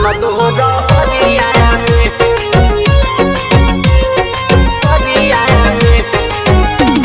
ननदो रहरिया में हरिया में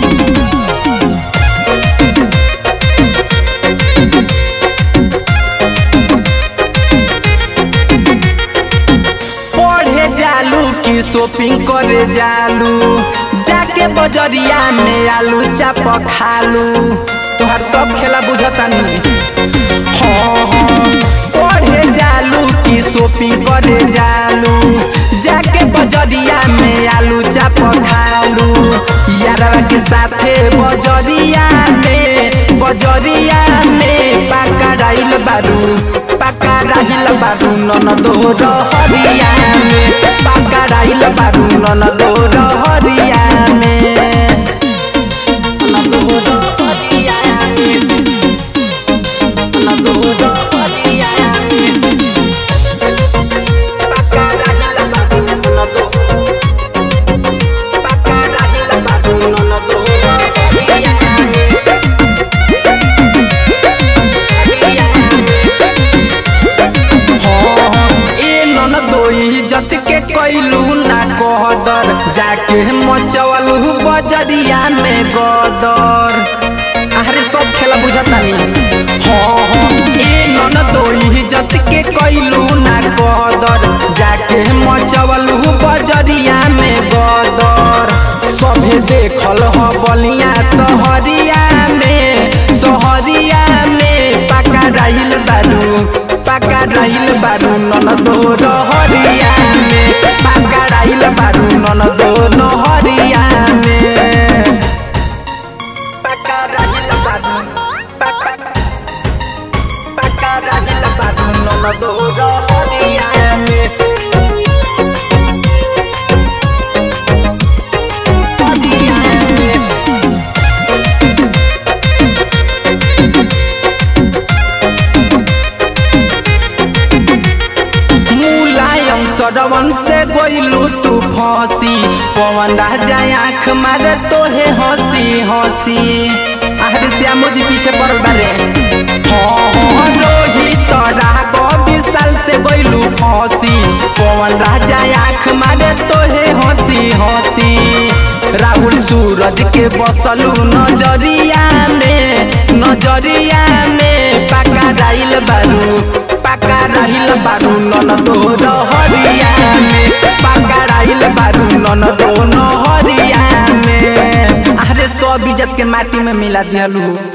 पढ़े जालू की शॉपिंग करे जालू जाके बजरिया में आलू चाप खालू तोहर सब खेला बुझतानी हाँ हाँ पढ़े जालू की शॉपिंग करे जालू जाके बजरिया में आलू चाप खालू यारवा के साथे बजरिया में बजरिया में पाका राइल बारू पाका राइल बारू ननदो रहरिया में पाका राइल बारू ननदो रहरिया में ननदो रहरिया में ननदो रहरिया में पाका राइल बारू ननदो पाका राइल बारू ननदो रहरिया में ए ननदो इज्जत के कैलू ना कहदर जाके मचवलू बजरिया में गदर अरे सब खेला बुझतानी हाँ हाँ ए ननदो इज्जत के कैलू ना कहदर जाके मचवलू बजरिया में गदर सभे देखल ह बलिया सहरिया में सहरिया में पाका राहिल बारू पाका राहिल बारू ननदो रहरिया में पाका राहिल बारू ननदो नहरिया में पाका राहिल बारू पाका पाका राहिल बारू ननदो रहरिया में हरिया में मुलायम सरवन से गोइलू तू फंसी पवन राजा आँख मारे तोहे हंसी हंसी आहरे श्याम जी पीछे पड़ल बारे हाँ हाँ रोहित राघव विशाल से गोइलू फंसी पवन राजा आँख मारे तोहे हंसी हंसी राहुल सूरज के बसलू नजरिया में नजरिया में पाका राइल बारू पाका राहिल बारू ननदो रहरिया में पाका राहिल बारू ननदो नहरिया में अरे सब इज्जत के माटी में मिला दिहलू